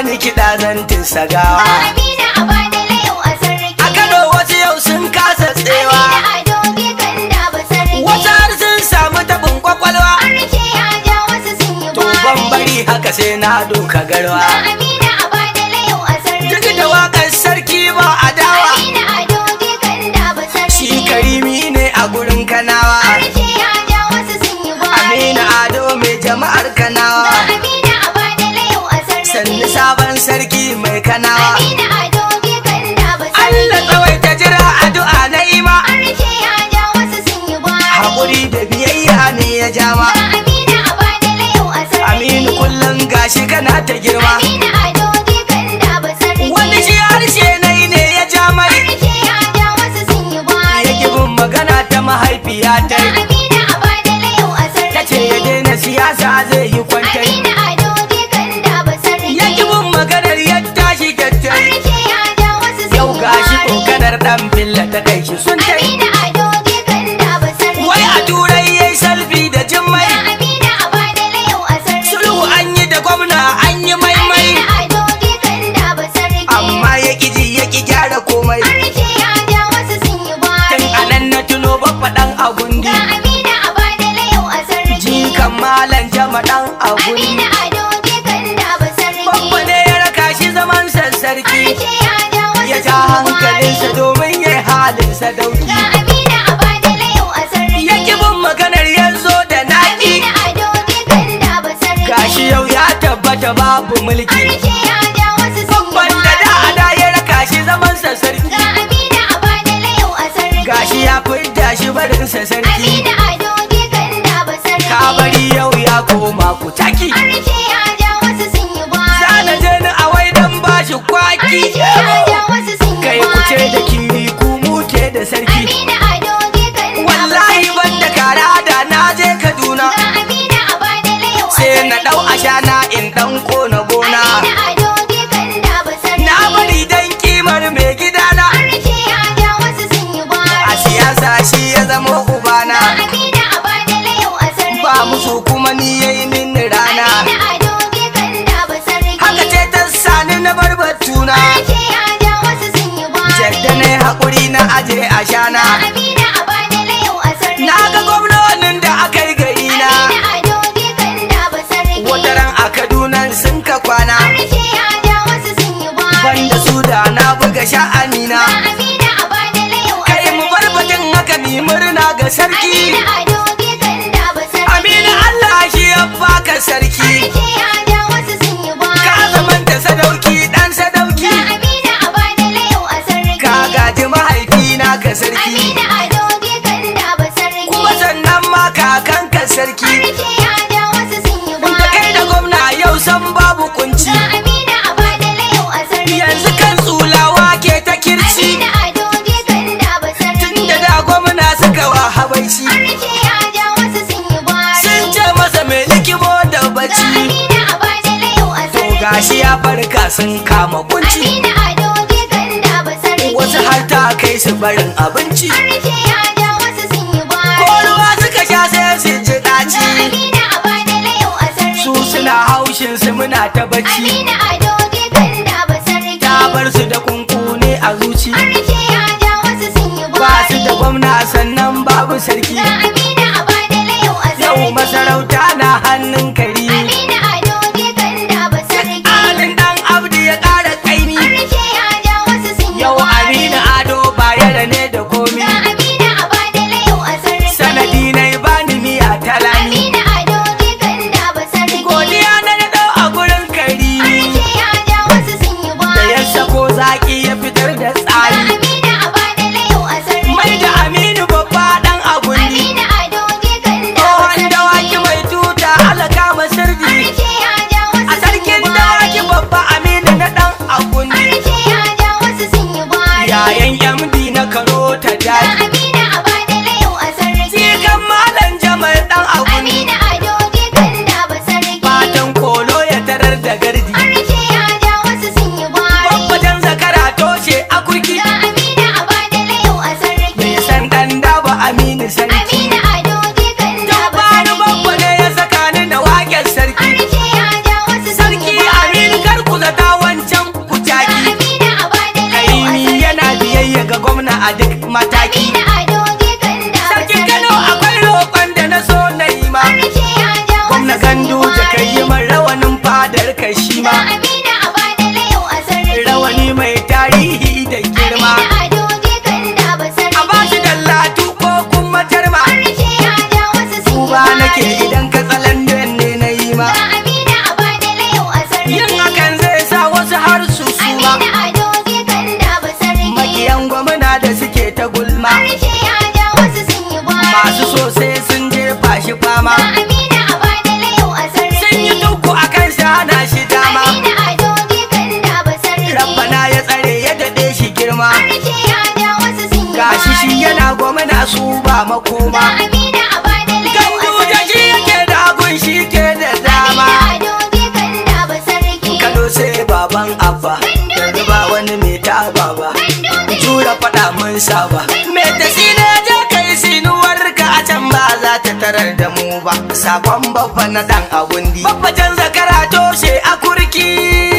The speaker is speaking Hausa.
bani kiɗa zan sagawa Amina a badala yau a sarki. a kano wasu yau sun kasa tsewa Amina a doge kan da ba sarki. wasu har sun samu tabin kwakwalwa An rike ya ja wasu sun yi to ban bari haka sai na doka garwa Amina a badala yau a sarki. duk da waƙar sarki ba a dawa Amina a doge kan da ba sarki. shi karimi ne a gurin kanawa An rike ya ja wasu sun yi amina ado mai jama'ar kanawa Amina a badala yau a sarki. sannu sabon sarki mai kanawa Amina a doge kan da ba sarki. Allah tsawaita jira addu'a na ima An rike ya ja wasu sun yi haƙuri da biyayya ne ya jama Amina a badala yau a sarki. aminu kullum gashi kana ta girma Amina a doge kan da ba sarki. wani shi harshe nai ne ya ja mai Rike ya ja wasu sun yi ya bin magana ta mahaifiya ta Amina a badala yau a sarki. ta ce ya daina siyasa zai yi kwantai Amina a doge kan da ba sarki. ya bin maganar ya tashi kyattai Rike ya ja wasu sun yau yi gashi kokanar dan billa ta kai shi sun tai Amina a doge kan da ba sarki. wai a turai yayi salfi da jimmai Amina a badala yau a sarki. sulhu an yi da gwamna an yi maimai Amina a doge kan da ba sarki. amma ya ƙi ji ya ƙi gyara komai Rike ya ja wasu sun yi tun anan na tuno babba dan agundi Ga Amina a badala yau a sarki. jikan malam jama dan agundi Amina a doge kan da ba sarki. babba ne ya raka shi zaman sassarki Rike ya ja wasu ya sun ja yi hankalinsa domin ya halin sadauki Ga Amina a badala yau a sarki. ya ƙi bin maganar ya zo da naƙi Amina a doge kan da ba sarki. gashi yau ya tabbata babu mulki Rike ya ja wasu sun yi babban da da a da ya raka shi zaman sassarki Ga Amina a badala yau a sarki. gashi ya fidda shi barin sassarki Amina a doge kan da ba sarki. kabari yau ya koma ku taki Rike ya ja wasu sun yi Zana je ni a wai dan bashi kwaki Rike ya ja wasu sun yi kai kuce da kiri ku muke da sarki Amina a doge kan da ba wallahi sarki. ban da kara da na je kaduna Ga Amina a badala yau a sai sarki. na dau ashana in dan kona gona Amina a doge kan da ba sarki. na bari dan kimar mai gidana Rike ya ja wasu sun yi a siyasa shi ya zama ubana Amina a badala yau a sarki. ba musu kuma ni yayi min rana Amina a doge kan da ba sarki. haka ce ta sani na bar batuna Rike ya ja wasu sun yi jadda ne haƙuri na aje ashana Amina a badala yau a sarki. na ga gwamnonin da aka yi gari na Amina a doge kan da ba sarki. wataran a kaduna sun ka kwana Rike ya ja wasu sun yi banda su da na buga sha'anina Amina a badala yau a kai mu bar batun haka ni murna ga sarki Amina a doge kan da ba sarki. amina allah shi ya baka sarki Rike ya ja wasu sun yi ka zamanta sadauki dan sadauki Amina a badala yau a sarki. ka gaji mahaifina ka sarki Amina a doge kan da ba sarki. kuma sannan ma kakan ka sarki Rike ya ja wasu sun yi da kai da gwamna yau san babu kunci Ga Amina a badala yau a sarki. yanzu kan tsulawa ke ta kirci Amina a doge kan da ba sarki. da da gwamna suka wa habaici Rike ya ja wasu sun yi gwari. sun ce masa mai likimo da Ga bacci Amina a badala yau a to sarki. gashi ya farka sun kama kunci Amina a doge kan da ba sarki. wasu har ta kai su barin abinci Rike ya ja wasu sun yi gwari. ko ruwa suka sha sai su ji Ga ɗaci Amina a badala yau a sarki. su suna haushin su muna ta bacci Amina a doge kan da ba sarki. ta bar su da kunkune a zuci Rike ya ja wasu sun yi ba su gwari. da gwamna sannan babu sarki Ga Amina a badala yau a yau sarki. masarauta na hannun kari Amina a doge kan da ba sarki. alin dan abdi ya ƙara ƙaimi Rike ya ja wasu sun yi yau gwari. amina ado bayar ne da komi Ga Amina a badala yau a sarki. sanadi na bani miya talani Amina a doge kan da ba sarki. godiya na da dau a gurin kari Rike ya ja wasu sun yi da gwari. ya sako zaki ya fitar da Ga tsari Amina a badala yau a sarki. mai da aminu babba dan agundi Amina a doge kan da ba tsohon sarki. dawaki mai tuta alaka nake idan ka tsalandan ne na yi ma Ga Amina a badala yau a sarki. yin hakan zai sa wasu har su suma Amina ado jikan da ba sarki. makiyan gwamna da suke ta gulma Harshe ya ja wasu sun yi gwari. masu so sai sun jefa shi fama Ga Amina a badala yau a sarki. sun yi tuku a kan shana shi dama Amina ado jikan da ba sarki. rabbana ya tsare ya daɗe shi girma Harshe ya ja wasu sun yi gashi shi gwari. yana gwamna su ba makoma Ga Amina a badala yau a gandu da shi sarki. yake da agun shi ke da dama Amina ado jikan da ba sarki. kano sai baban abba yanzu ba wani mai taba ba jura faɗa mun saba me ta sine je kai sinuwar ka a can ba za ta tarar da mu ba sakon babba na dan abundi babba can zakara toshe a kurki